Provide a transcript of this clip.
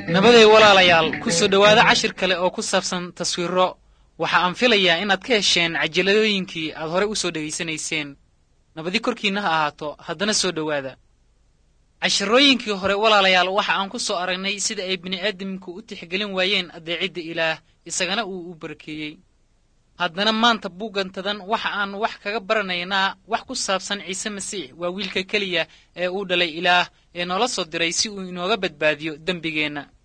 nabaday walaalayaal ku soo dhowaada cashir kale oo ku saabsan taswiiro waxa aan filayaa inaad ka hesheen cajaladooyinkii aad horey u soo dhegaysanayseen nabadi korkiinna ha ahaato haddana soo dhowaada cashirooyinkii hore walaalayaal waxa aan ku soo aragnay sida ay bini'aadamku u tixgelin waayeen addeecidda ilaah isagana uu u barakeeyey haddana maanta buugantadan waxa aan wax kaga baranaynaa wax ku saabsan ciise masiix waa wiilka keliya ee uu dhalay ilaah ee noola soo diray si uu inooga badbaadiyo dembigeenna